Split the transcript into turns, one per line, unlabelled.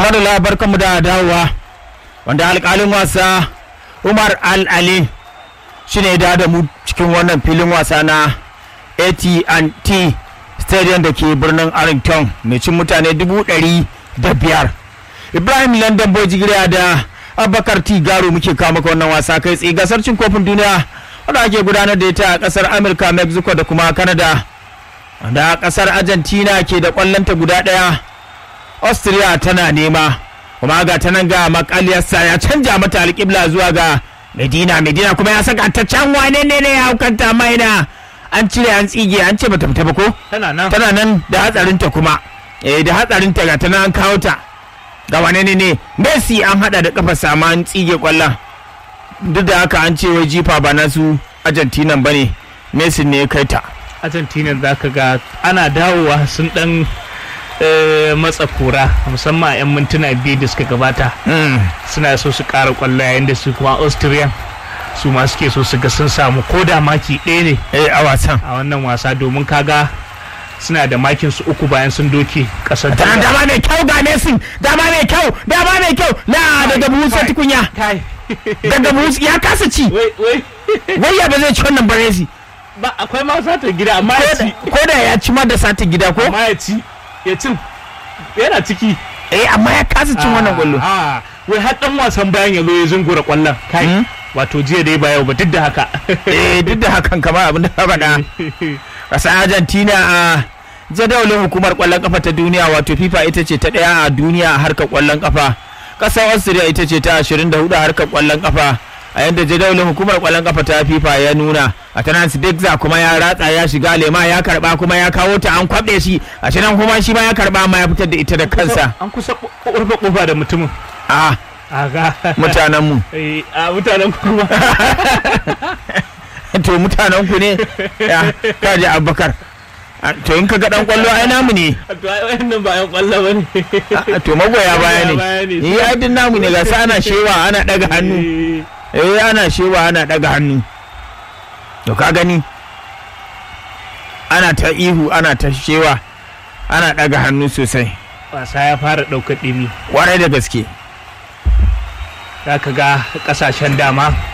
Tare da labar mu da dawowa wanda alƙalin wasa Umar Al-Ali shi ne da da mu cikin wannan filin wasa na AT&T Stadium da ke birnin Arlington mai cin mutane dubu ɗari da biyar. Ibrahim London Bojigiriya da Abubakar T Garo muke kawo maka wannan wasa kai tsaye gasar cin kofin duniya wanda ake gudanar da ita a ƙasar Amurka, Mexico da kuma Canada. Da ƙasar Argentina ke da ƙwallonta guda ɗaya. austria tana nema kuma ga ta nan ga makaliyarsa ya canja mata alƙibla zuwa ga medina medina kuma ya saka ta can wane ne ne ya haukanta maina an cire an tsige an ce bata fita ba ko
tana nan
tana nan da hatsarinta kuma eh da hatsarinta ga ta nan an kawo ta ga wane ne ne messi an hada da kafa sama an tsige kwallon duk da haka an ce wai jifa ba nasu argentina bane messi ne ya kai ta
argentina za ka ga ana dawowa sun dan matsa kura musamman a 'yan mintuna biyu da suka gabata suna so su kara kwallo yayin da su kuma austrian su ma suke so su ga sun samu ko da maki ɗaya ne
eh a wasan
a wannan wasa domin kaga suna da makin su uku bayan sun doke kasar
tana dama mai kyau ga Messi dama mai kyau dama mai kyau la daga buhu sai tukunya
kai
daga buhu ya kasa ci
wai wai
wai ya ba zai ci wannan ba Messi
ba akwai ma sata gida amma ya ci
ko da ya ci ma da sata gida ko
amma ya ci ya cin yana ciki
eh amma ya kasa cin wannan kwallo
Ah, wai har dan wasan bayan ya zo ya zungura kwallon kai
Hmm?
wato jiya dai ba yau ba duk da haka
eh duk da hakan kamar abin da ka faɗa ƙasar Argentina a jadawalin hukumar kwallon kafa ta duniya wato FIFA ita ce ta ɗaya a duniya a harkar kwallon kafa ƙasar Austria ita ce ta 24 a harkar kwallon kafa a yadda jadawalin hukumar kwallon kafa ta FIFA ya nuna a tanan Dexter kuma ya ratsa ya shiga lema ya karba kuma ya kawo ta an kwaɓe shi a shi nan kuma shi ma ya karba amma ya fitar da ita da kansa
an kusa ƙorfa ƙofa da mutumin
a
a ga
mutanenmu
Eh, a mutanen kuma
to mutanen ku ne ya kaji abubakar A, to in ka ga dan kwallo ai namu ne
to ai wannan ba yan kwallo bane
A, to magoya baya
Magoya baya
ne
ne.
yi ai din namu ne ga sa ana shewa ana daga hannu eh ana shewa ana daga hannu to ka gani ana ta ihu ana ta shewa ana daga hannu sosai
wasa ya fara ɗaukar ɗimi
kwarai da gaske
za ka ga ƙasashen dama